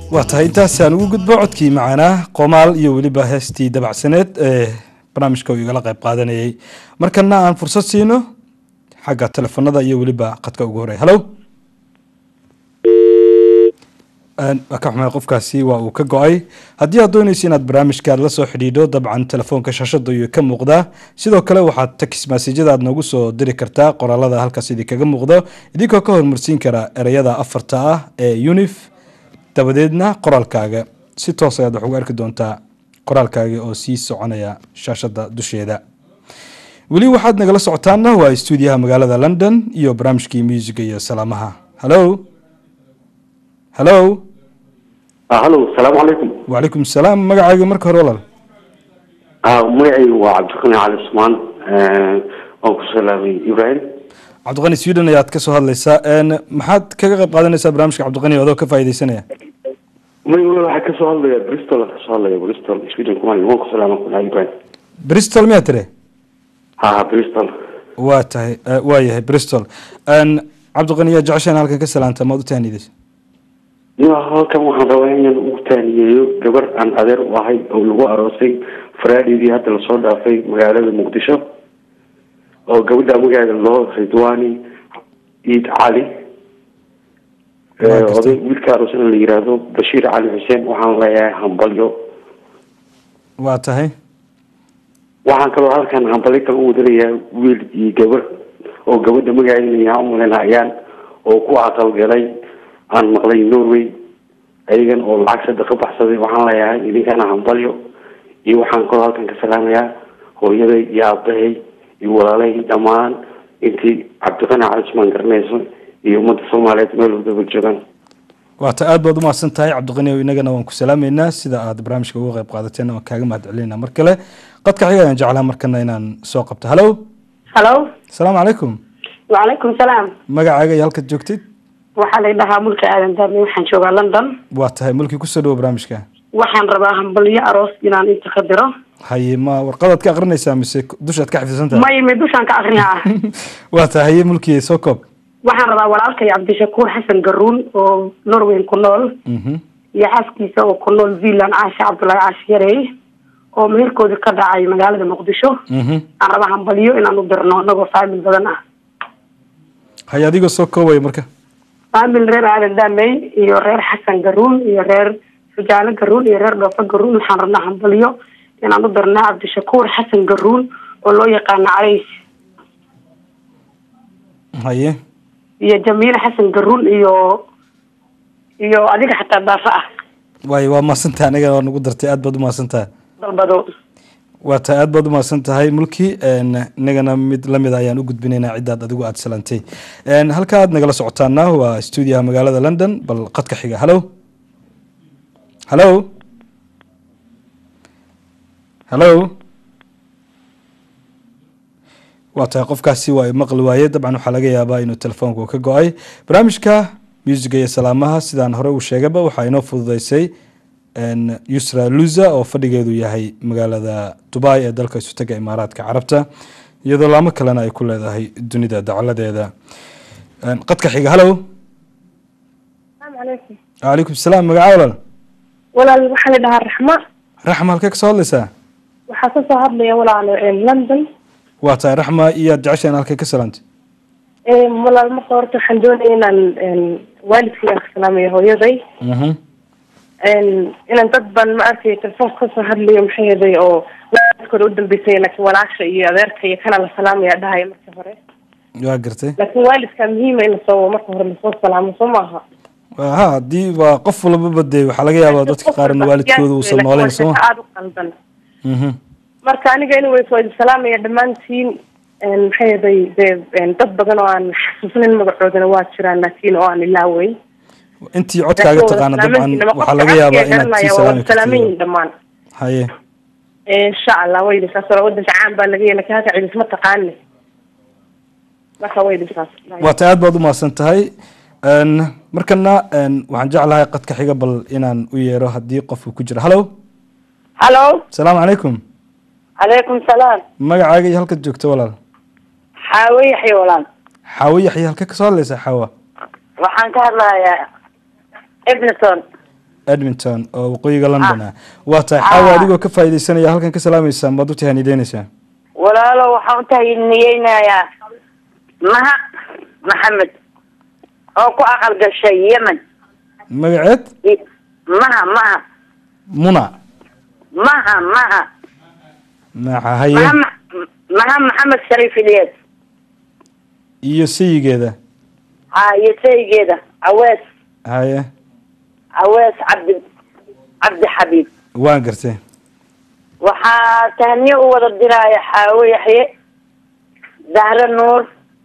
waa tahay intaasaan ugu gudbo codkii macaanaa qomaal iyo weliba heestii dabacsaneed ee barnaamijka uu igala qayb qaadanayay markana aan fursad siino xagga telefonada iyo weliba qadka ugu horey halo waa ka xumay qofkaasi waa uu ka go-ay haddii aad doonaysa inaad barnaamijka aad la soo xidhiidho dabcan telefoonka shaashada ayuu ka muuqdaa sidoo kale waxaad text masajada aad noogu soo diri kartaa qoraalada halkaas idinkaga muuqdo idinkoo ka hormarsiin kara ereyada afarta ah ee unif dabadeedna qoraalkaaga si toos ayaad wax ugu arki doontaa qoraalkaaga oo sii soconaya shaashada dusheeda weli waxaad nagala socotaana waa stuudiyaha magaalada london iyo barnaamijkii muusiga iyo salaamaha halo halo halo asalaamu calaykum wacalaykum salaam magacaaga marka hore walaal magacaygu waa cabdiqani cali usmaan waan ku salaamay ibrahim cabdiqani sweden ayaad kasoo hadlaysaa maxaad kaga qayb qaadanaysaa barnaamijka cabdiqani adoo ka faaideysanaya may waxaa kasoo hadlaya bristol aan kasoo hadlaya bristol sweden kumali waan ku salaama kulaha ibrahim bristol miyaa tire ha ha bristol waa tahay waa yahay bristol cabdiqani yaa jeceshaan halkan ka salaanta maad u tahanideysa ya halkan waxaan rabaa inaan ugu taaniyeeyo gabar aan adeer u ahay oo lagu aroosay faraadidii hadda lasoo dhaafay magaalada muqdisho oo gabadha magaceeda loo ridwani ciid cali oday wiilka aroosana la yiraahdo bashiir cali xuseen waxaan leeyahay hambalyo waa tahay waxaan kaloo halkan hambalyo kale u wadanayaa wiil iyo gabar oo gabadha magaceeda yaa umalanayaan oo ku aqalgalay aan maqlay norway ayagan oo lacag sadaqa baxsaday waxaan leeyahay idinkana hambalyo iyo waxaan kaloo halkan ka salaamayaa hooyaday iyo aabahay iyo walaalahii dhammaan intii cabdiqani cali usmaan garanayso iyo ummadda soomaaliyeed meel wadaba joogaan waata aad baad umahadsan tahay cabdiqani o inagana waan ku salaameynaa sida aad barnaamijka uga qayb qaadateen waan kaaga mahad celinayna mar kale qadka xiga ayaan jeclaa markana inaan soo qabto halo halo asalaamu calaykum wacalaykum salaam magacaaga iyo halkaad joogtid waxaa la dhahaa mulki aadan daami waxaan joogaa london waa tahay mulkii kusoo dhawo barnaamijka waxaan rabaa hambalyo aroos inaan inta ka diro haye ma warqadaad ka akrinaysaa mise dushaad ka xifdisan tahay may may dushaan ka akrinaa waa tahay haye mulkii soo koob waxaan rabaa walaalkay cabdishakuur xasan garuun oo norway ku nool iyo xaaskiisa oo ku nool zealand caasha cabdullaahi caashi yarey oo meherkooda ka dhacay magaalada muqdisho aan rabaa hambalyo inaan u dirno anagoo faamil badan ah haye adigoo soo koobaya marka faamil reer aadan daamey iyo reer xasan garuun iyo reer fujaalo garuun iyo reer dhoofo garuun waxaan rabnaa hambalyo inaan u dirnaa cabdishakuur xasan garuun oo loo yaqaano calays haye iyo jamiile xasan garuun iyo iyo adiga xataa daafa ah waayo waa mahadsantahay aniga waa nagu dartay aad baad umahadsan tahay dalbado waa tahay aad baad umahadsan tahay mulki inagana mid lamid ayaan u gudbinaynaa ciddaad adigu aada salantay halka aad nagala socotaana waa stuudiyaha magaalada london bal qadka xiga halo halo halo waa tahay qofkaasi waa maqli waaye dabcan waxaa laga yaabaa inuu telefoonku ka go-ay barnaamijka muusiga iyo salaamaha sidaan hore uu sheegaba waxaa inoo fududeysay yusra luza oo fadhigeedu yahay magaalada dubai ee dalka isutaga imaaraadka carabta iyadoo laamo kalena ay ku leedahay dunida dacaladeeda qadka xiga halo alaykum calaykum salaam magaca walaal walaal waxaa la dhahaa raxma raxma halkee kasoo hadlaysaa waxaa kasoo hadlaya walaalo london waa tahay raxma iyaad jeceshaen halkee ka salaantay walaal marka horta waxaan doonaya inaan waalidkaygaan ka salaamayo hooyaday inaan dad baan ma arkay telefoonka kasoo hadlayo maxay yeday oo waalidkooda u dambeysay laakiin walaasha iyo adeerka iyo kana la salaamaya dhahaya marka hore waa gartay laakiin waalidka muhiima in lasoo marka hore lasoo salaamo soo maaha ha haddii waa qof walbaba dee waxaa laga yaabaa dadka qaarna waalidkooda uusan noolayn sooma aada u qaldan marka aniga anyways waa idin salaamaya dhammaantiin maxay yeday dee dad badan oo aan xasuusnayn magacoodana waa jiraan laakiin oo aan ilaaway intii codkaaga taqaana dabcan waxaa laga yaabaa inaad sii salaami salaamayin dhammaan haye insha allah way idinkaas hore wadanka caan baa laga yeelay halka cidis ma taqaani marka way idinkaas waa ta aad baad umahadsan tahay markana waxaan jeclahay qadka xiga bal inaan u yeero haddii qofku ku jiro hallo hallo asalaamu calaykum calaykum salaam magacaaga iyo halkaad joogto walaal xaawo yaxya walaal xaawo yaxya halkee kasoo hadlaysaa xaawa waxaan ka hadlahayaa ibneton edmonton oo waqooyiga london ah waa tahay xaawa adigoo ka faa'iidaysanaya halkan ka salaamaysaa maad u tahaniideynaysaa walaalo waxaan u tahniyeynayaa maha maxamed oo ku aqal gashay yemen magaceed I- maha maha muna maha maha maxa haye maha Ma- maha maxamed shariif iliyas iyo sayigeeda ha iyo saygeeda cawees haye cawees cabdi cabdi xabiib waan gartay waxaa tahniye u wada diraya xaawo yaxye zahre nuur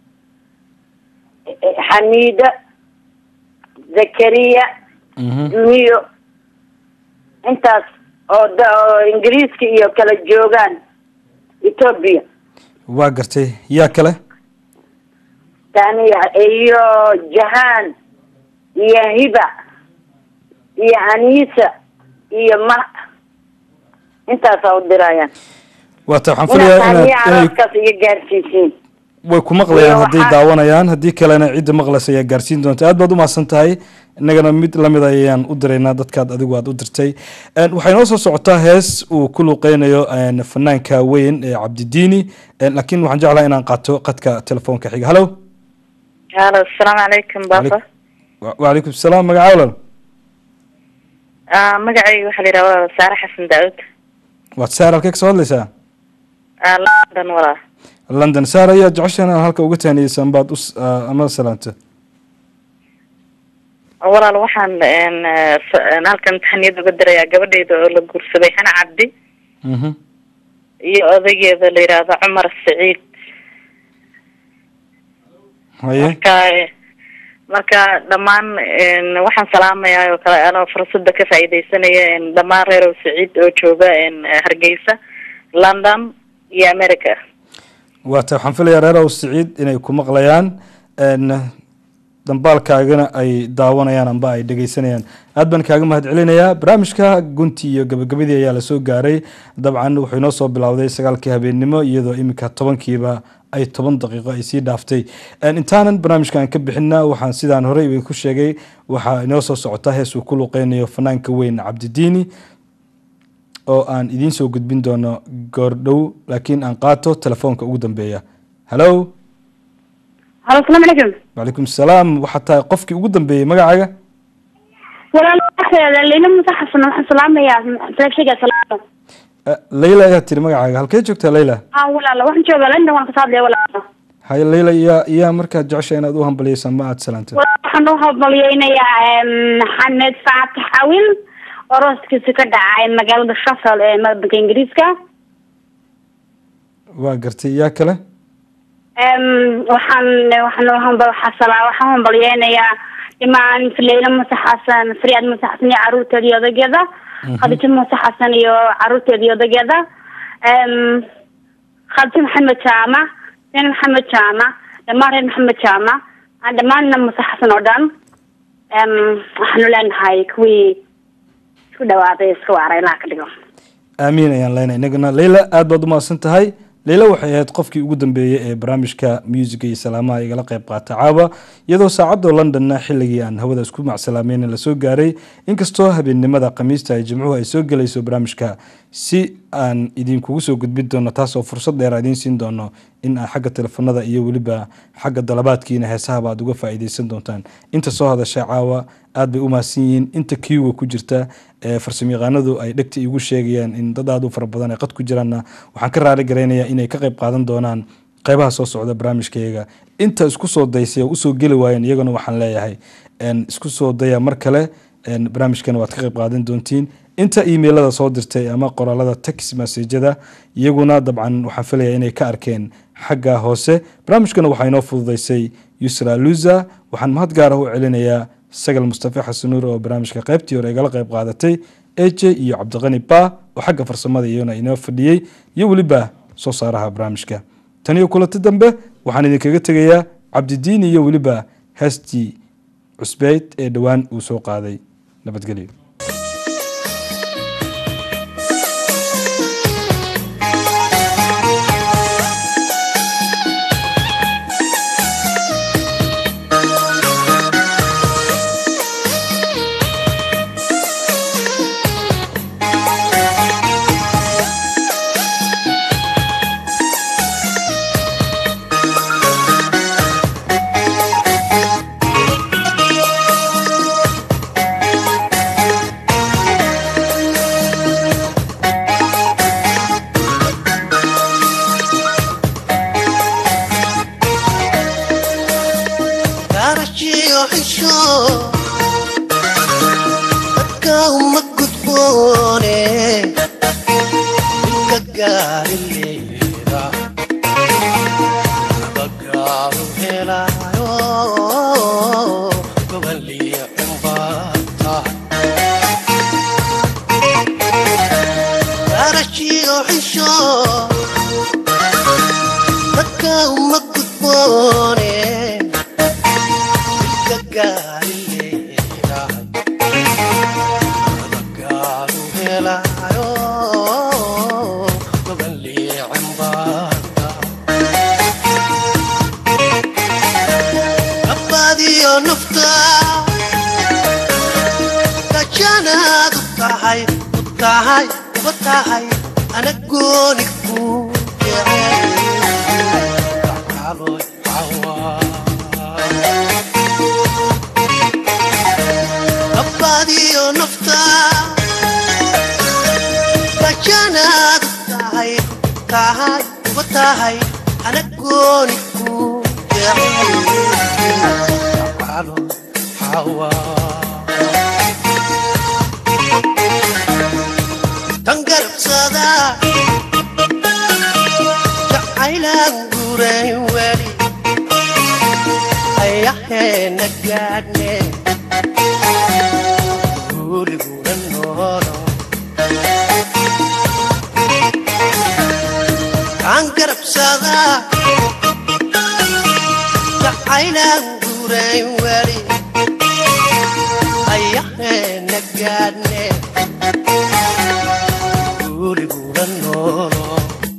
eh, xamiida zakariya duniyo intaas oo da- oo ingiriiska iyo kala joogaan etoobiya waa gartay yaa kale tahniya iyo jahaan iyo hiba iyo aniisa iyo ma intaasaa u dirayaan waa tahay waxaan inaad filayaa tahniye inaad inay arooskaas iga gaarsiisiin way ku maqlayaan Iyo hadday waxaa- daawanayaan haddii kalena cidda maqlaysa ayaa gaarsiin doonta aad baad u mahadsan tahay innagana mid lamid ayaan u diraynaa dadkaad adigu aad u dirtay Een, waxay noo soo socotaa hees uu ku luuqeynayo een, fanaanka weyn ee cabdidiini Een, laakiin waxaan jeclahay inaan qaato qadka telefoonka xiga hallo halo asalaamu calaykum baba Wa- wacalaykum salaam magaca walal Ah, magacayga waxaa la yidhaha walaal saare xasan daawud waad saar halkee kasoo hadlaysaa Ah, london walaa london saar ayaa jeceshaan inaad halka uga tahniyeysan baad u s- ah, ama salaanta walaal waxaan een, eh, s- een, halkan taxniyad uga dirayaa gabadhayda oo la guursaday xana cabdi Mhm. iyo odaygeeda la yidhaahdo cumar saciid haye marka eh, marka dhammaan een, waxaan salaamayaa oo kale anoo fursada ka faa'iidaysanaya een, dhammaan reerow saciid oo jooga een, hargeysa london iyo america waa tahay waxaan filayaa reer aw siciid inay ku maqlayaan een, dambaalkaagana ay daawanayaan amba ay dhegeysanayaan aad baan kaaga mahad celinayaa barnaamijka gunti iyo gabagabadii ayaa lasoo gaaray dabcan wuxuu inoo soo bilowday sagaalkii habeennimo iyadoo iminka tobankiiba ay toban daqiiqo ay sii dhaaftay Een, intaanan barnaamijkan ka bixina waxaan sidaan horey idinku sheegay waxaa inoo soo socota hees uu ku luqeynayo fanaanka weyn cabdidiini oo aan idiin soo gudbin doono goordhow laakiin aan qaato telefoonka ugu dambeeya hallo halo asalaamu calaykum wacalaykum salaam waxaa tahay qofkii ugu dambeeyey magacaaga walaal leyla muuse xasan waxaan salaamayaa sheega salaamo Eh, leyla ayaa tiri magacaaga halkee joogtaa leyla ah walaal waxaan joogaa london waan kasoo hadlaya walaal haye leyla iyaa iyaa markaad jecesha inaad u hambaliyeysa ma aad salaanta walaal waxaan u hambalyeynayaa maxamed faatax awil oo rooskiisa ka dhacay magaalada shafel ee wadanka ingiriiska waa gartay yaa kale Em, waxaan waxaan u hamba xasala waxaan hambalyeynayaa dhimaan leyla muuse xasan fariyaad muuse xasan iyo caruurteeda iyo odageeda khadijo muuse xasan iyo caruurteeda iyo odageeda Em, khadijo maxamed jaamac nin maxamed jaamac dhammaan reer maxamed jaamac aan dhammaanna muuse xasan oo dhan Em, waxaanu leenahay kuwii isku dhawaaday iska waaray ilaa ka dhigo aamiin ayaan leenahay inagana leyla aad baad u mahadsan tahay leyla waxay ahayd qofkii ugu dambeeyey ee barnaamijka muusiga iyo salaamaha igala qayb qaata caawa iyadoo saacadda londonna xilligii aan hawada isku macsalaameyn lasoo gaaray inkastoo habeennimada khamiista ay jimcuhu ay soo gelayso barnaamijka si aan idinkugu soo gudbin doono taasoo fursad dheer idiin siin doono in aan xagga telefonada iyo weliba xagga dalabaadkiina heesahaba aad uga faa'iideysan doontaan inta soo hadashay caawa aad bay u mahadsan yihiin inta kiuga ku jirta ee farsamayaqaanadu ay dhegta igu sheegayaan in dad aad u fara badan ay qad ku jiraanna waxaan ka raali garaynayaa inay ka qayb qaadan doonaan qaybaha soo socda barnaamijkayaga inta isku soo daysay oo usoo geli waayeen iyaguna waxaan leeyahay een, isku soo daya mar kale een, barnaamijkana waad ka qayb qaadan doontiin inta emailada soo dirtay ama qoraalada text messajada iyaguna dabcan waxaan filayaa inay ka arkeen xagga hoose barnaamijkana waxaa inoo fududeysay yusra luza waxaan mahad gaara u celinayaa sagal mustafa xasanuur oo barnaamijka qaybtii hore igala qayb qaadatay eje iyo cabdiqani ba oo xagga farsamada iyana inoo fadhiyey iyo weliba soo saaraha barnaamijka tan iyo kulanti dambe waxaan idinkaga tegayaa cabdidiini iyo weliba heestii cusbeyd ee dhowaan uu soo qaaday nabadgelyo Thank garashiyo xisho dadka uma gudboone inka gaari leeda abagaaru helaayo goboliya cumbaata garashiyo xisho dadka uma gudboone inka gaari leeda abagaaru helaayo goboliya cumbaata abadiyo nafta gajanaad u tahay u tahay uba tahay ana gooni ku abadiyo nafta gajanaad u tahay tahay uba tahay ana gooni ku tangarabsada jacaylaan guurayn weli ayaheena gaadhne guuliguna noolo tangarabsada jacaylaan guurayn weli ayaheena gaadhne guuliguna noolo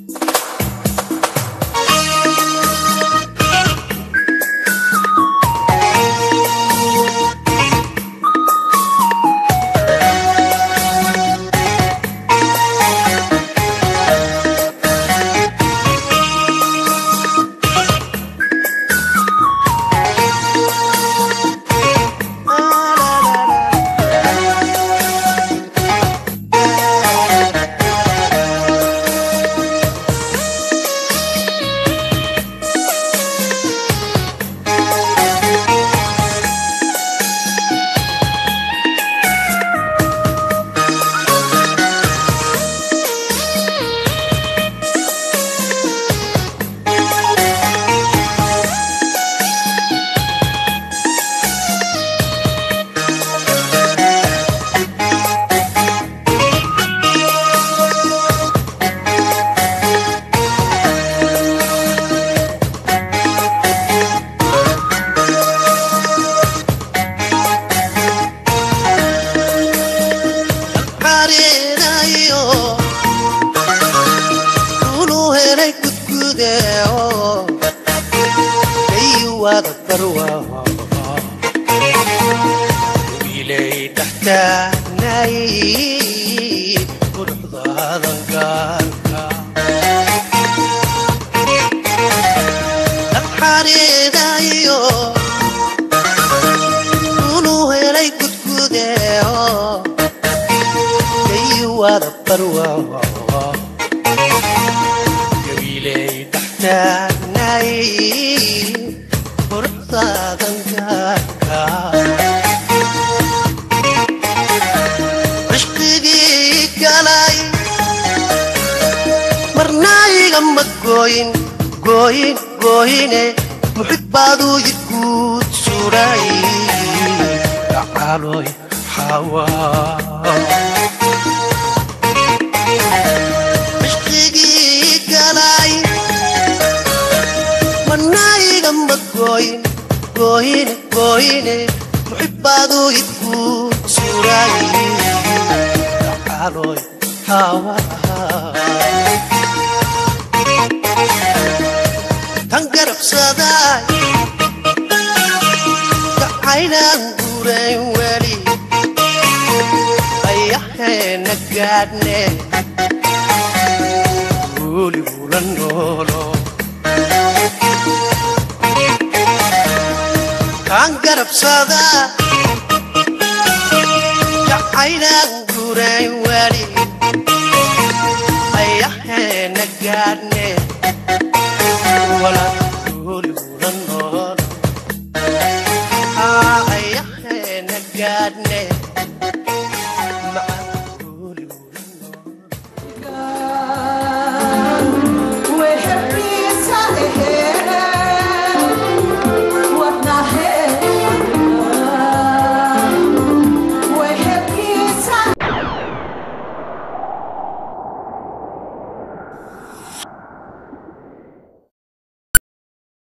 xariirayo ulu helay gudgudeeo aywada barwaa wiilay dhaxtaanay quruxdaadan gaarka xariirayo ulu helay gudgudeeo wada barwaa gabiiley dhaxtaanay quruxdaadan gaarka cishqigii galay marnaygama gooyin gooyin gooyine muxibbaaduu yidguud suray dhacaloy xawaa cishqigii galay manaygama gooyin gooyine gooyine muxibbaaduu idguud suray dhacaloy xawaa tan garabsaday gacaynaan guurayn weli ayaheena gaadhne guuligula noolo kaan garabsada gacaynaan guurayn weli ayaheena gaadhne wala guuligula noolo gaadhne